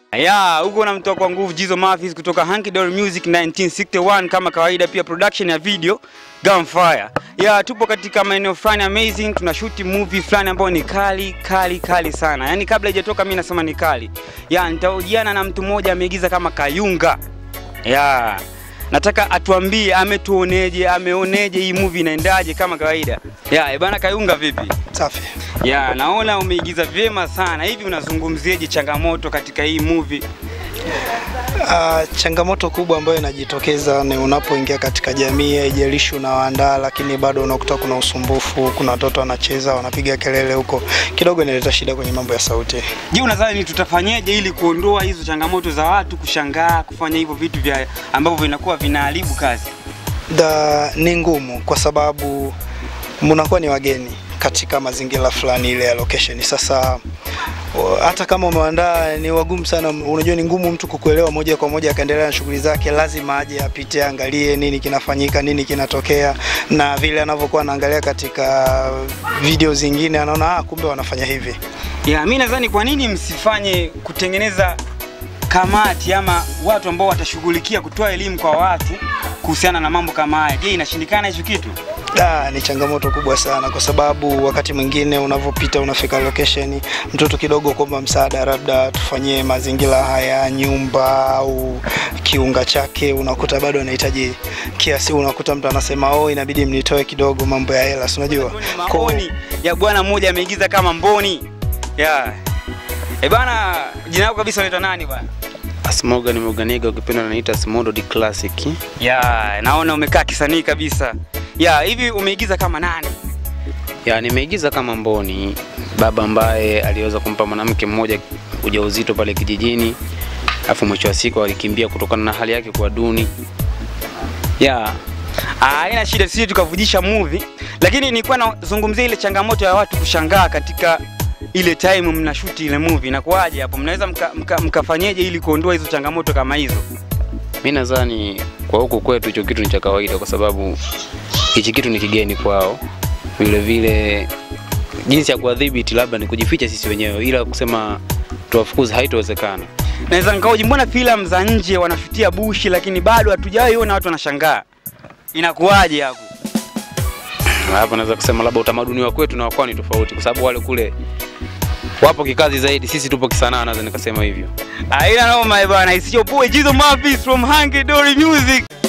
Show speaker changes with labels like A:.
A: Ya, huko na mtoa kwa nguvu Jizo Mafis kutoka Hanky Dory Music 1961 kama kawaida, pia production ya video Gunfire. Ya, tupo katika maeneo fulani amazing, tunashuti movie fulani ambayo ni kali kali kali sana. Yaani kabla haijatoka mimi nasema ni kali. Ya, nitahojiana na mtu mmoja ameigiza kama Kayunga. Ya, nataka atuambie ametuoneje, ameoneje hii movie inaendaje kama kawaida. Ya, bana Kayunga vipi?
B: Safi.
A: Ya, naona umeigiza vyema sana. Hivi unazungumzieje changamoto katika hii movie?
B: Uh, changamoto kubwa ambayo inajitokeza ni unapoingia katika jamii, haijalishi unawaandaa, lakini bado unakuta kuna usumbufu, kuna watoto wanacheza, wanapiga kelele huko, kidogo inaleta shida kwenye mambo ya sauti.
A: Je, unadhani tutafanyeje ili kuondoa hizo changamoto za watu kushangaa kufanya hivyo vitu vya ambavyo vinakuwa vinaharibu kazi?
B: Da, ni ngumu kwa sababu mnakuwa ni wageni katika mazingira fulani ile ya location. Sasa o, hata kama umeandaa ni wagumu sana, unajua ni ngumu mtu kukuelewa moja kwa moja akaendelea na shughuli zake, lazima aje apite, angalie nini kinafanyika, nini kinatokea, na vile anavyokuwa anaangalia katika video zingine anaona ah, kumbe wanafanya hivi.
A: Ya, mi nadhani kwa nini msifanye kutengeneza kamati ama watu ambao watashughulikia kutoa elimu kwa watu kuhusiana na mambo kama haya. Je, inashindikana hicho kitu?
B: Da, ni changamoto kubwa sana kwa sababu wakati mwingine unavyopita unafika location, mtoto kidogo kuomba msaada, labda tufanyie mazingira haya, nyumba au kiunga chake, unakuta bado anahitaji kiasi, unakuta mtu anasema oh, inabidi mnitoe kidogo mambo ya hela, si unajua Kwa-
A: Maoni ya bwana mmoja ameigiza kama mboni. Ya. Eh bana, jina lako kabisa unaitwa nani bwana?
C: Asmoga ni Morganiga ukipenda naniita Smodo di Classic.
A: Ya, naona umekaa kisanii kabisa. Ya, hivi umeigiza kama nani?
C: Ya nimeigiza kama Mboni, baba ambaye aliweza kumpa mwanamke mmoja ujauzito pale kijijini, afu mwisho wa siku alikimbia kutokana na hali yake kuwa duni. Ya
A: Ah, haina shida, sisi tukavujisha movie, lakini nilikuwa nazungumzia ile changamoto ya watu kushangaa katika ile time mnashuti ile movie. Inakuwaje hapo? Mnaweza mka, mka, mkafanyeje ili kuondoa hizo changamoto kama hizo?
C: mi nadhani kwa huku kwetu hicho kitu ni cha kawaida, kwa sababu hichi kitu ni kigeni kwao. Vile vile jinsi ya kuwadhibiti labda ni kujificha sisi wenyewe, ila kusema tuwafukuze haitowezekana.
A: Naweza nikaoji, mbona filamu za nje wanashutia bushi, lakini bado hatujawahi ona watu wanashangaa. Inakuwaje hapo?
C: hapo naweza kusema labda utamaduni wa kwetu na wa kwao ni tofauti, kwa sababu wale kule wapo kikazi zaidi, sisi tupo kisanaa, naweza nikasema hivyo.
A: Aina noma bwana, isiyo boy Jizo Mafis from Hanky Dory Music.